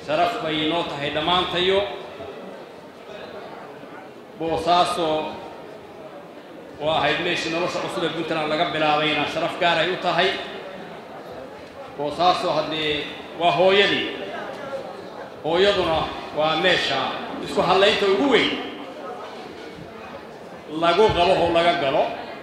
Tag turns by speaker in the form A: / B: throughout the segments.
A: sharaf bay inoo tahay dhammaantayo boosaaso oo ahayd meeshii nolosha cusub ee puntland laga bilaabayna sharaf gaar ay u tahay boosaaso haddee waa hooyadii hooyaduna waa meesha isku hadlaynta ugu weyn lagu qabo oo laga galo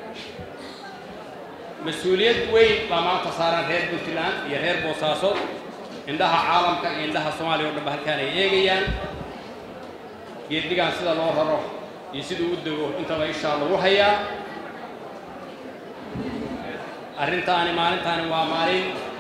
A: mas-uuliyad weyn baa maanta saaran reer puntland iyo reer boosaaso indhaha caalamka iyo indhaha soomaaliya o dhan ba halkaan ay eegayaan geeddigaan sida loo raro iyo siduu u dego intaba ishaa lagu hayaa arrintaani maalintaani waa maalin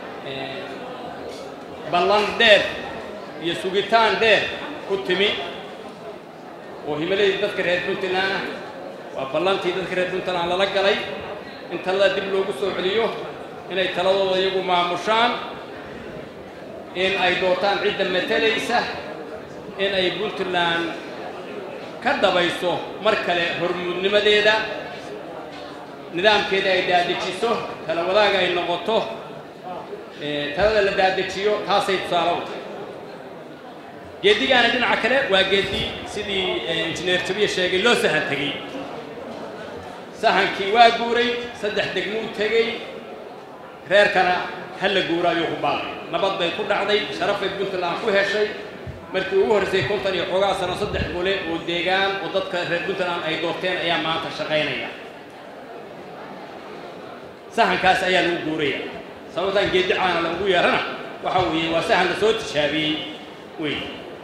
A: ballan dheer iyo sugitaan dheer ku timi oo himiladii dadka reer puntland ah waa ballantii dadka reer puntland lala galay in talada dib loogu soo celiyo inay taladooda iyagu maamushaan in ay doortaan cidda matalaysa in ay puntland ka dhabayso mar kale hormuudnimadeeda nidaamkeeda ay daadejiso tala wadaaga ay noqoto talada la daadejiyo taasay tusaale u tahay geeddigaana dhinaca kale waa geeddi sidii injineer jabiya sheegay loo sahan tegey sahankii waa guuray saddex degmuu tegey reerkana ha la guura ayuu ku baaqay nabad bay ku dhacday sharafay puntland ku heshay markii ugu horraysay kontan iyo xoogaa sano saddex gole oo deegaan oo dadka reer puntland ay doorteen ayaa maanta shaqaynaya sahankaas ayaa lagu guuraya sababtaan geeddi caana lagu yeerana waxa weeye waa sahan la soo tijaabiyey wey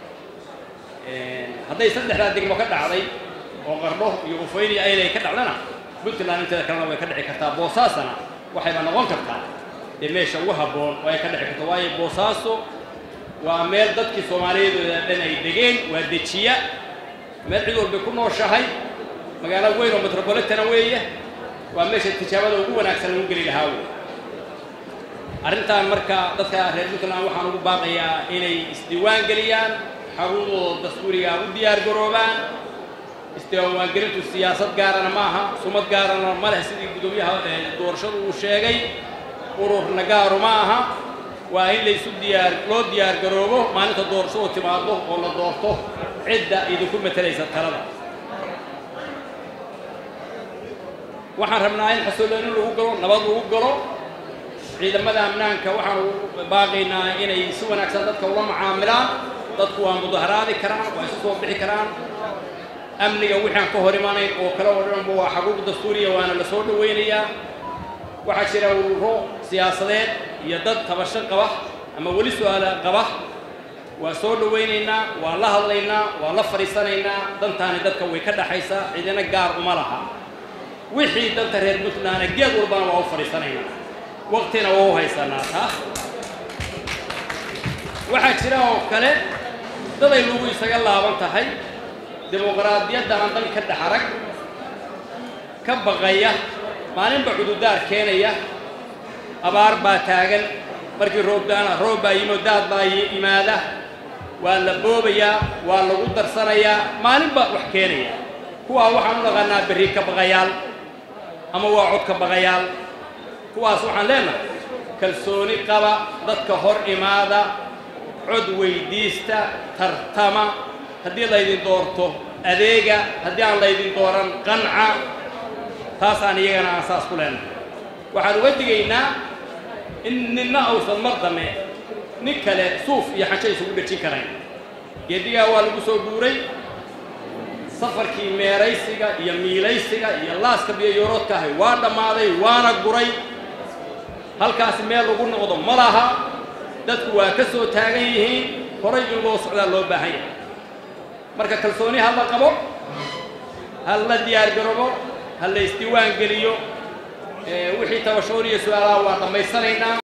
A: hadday saddexdaa degmo ka dhacday oo qardho iyo ufayni aynay ka dhacdana puntland inteeda kalena way ka dhici kartaa boosaasana waxayba noqon kartaa dee meesha ugu habboon oo ay ka dhici karto waayo boosaaso waa meel dadkii soomaaliyeedooda dhan ay degeen waa dejiya meel cid walbay ku nooshahay magaalo weyn oo metropolitana weeye waa meesha tijaabada ugu wanaagsan lagu geli lahaa wey arrintan marka dadka reer puntland waxaan ugu baaqayaa inay isdiiwaan geliyaan xarunadooda dastuuriga u diyaar garoobaan isdiiwaangelintu siyaasad gaarana ma aha sumad gaarana ma leh sidii guddoomiyaha doorashadu uu sheegay ururna gaaru ma aha waa in laysu diyaar loo diyaar garoobo maalinta doorashadu timaado oo la doorto cidda idinku matalaysa talada waxaan rabnaa in xasillooni lagu galo nabad lagu galo ciidamada amnaanka waxaan ugu baaqaynaa inay si wanaagsan dadka ula macaamilaan dadku waa mudaharaadi karaan waa isu soo bixi karaan amniga wixaan ka hor imanayn oo kale oo dhanba waa xaquuq dastuuriya waana la soo dhowaynayaa waxaa jira ururo siyaasadeed iyo dad tabasho qaba ama weli su-aala qaba waa soo dhowaynaynaa waa la hadlaynaa waa la fadhiisanaynaa dantaani dadka way ka dhaxaysaa cidina gaar uma laha wixii danta reer puntlandna geed walbana waa u fadhiisanaynaa waqtina waa u haysanaa taas waxaa jira oo kale daday lagu isaga laaban tahay dimuqraadiyadda aan dan ka dhex arag ka baqaya maalinba cududaar keenaya abaar baa taagan markii roobdaana roob baa yimo daad baa yimaada waa la boobayaa waa lagu darsanayaa maalinba wax keenaya kuwaa waxaan u dhaqanaa berri ka baqayaal ama waa cod ka baqayaal kuwaas waxaan leenahay kalsooni qaba dadka hor imaada cod weydiista tartama haddii laydin doorto adeega haddii aan laydin dooran qanca taasaan iyagana aan saas ku leenahay waxaan uga digaynaa in ninna ausan mar dame nin kale suuf iyo xajo isugu dhejin karayn geedigaa waa lagu soo guuray safarkii meeraysiga iyo miilaysiga iyo laaska biyoyooroodka ahay waa dhammaaday waana guray halkaasi meel lagu noqdo ma laha dadku waa ka soo taagan yihiin horay in loo socdaa loo baahan yahay marka kalsooni ha la qabo ha la diyaar garoobo ha la isdiiwaan geliyo wixii tabashoon iyo su-aalaha waa dhammaysanaynaa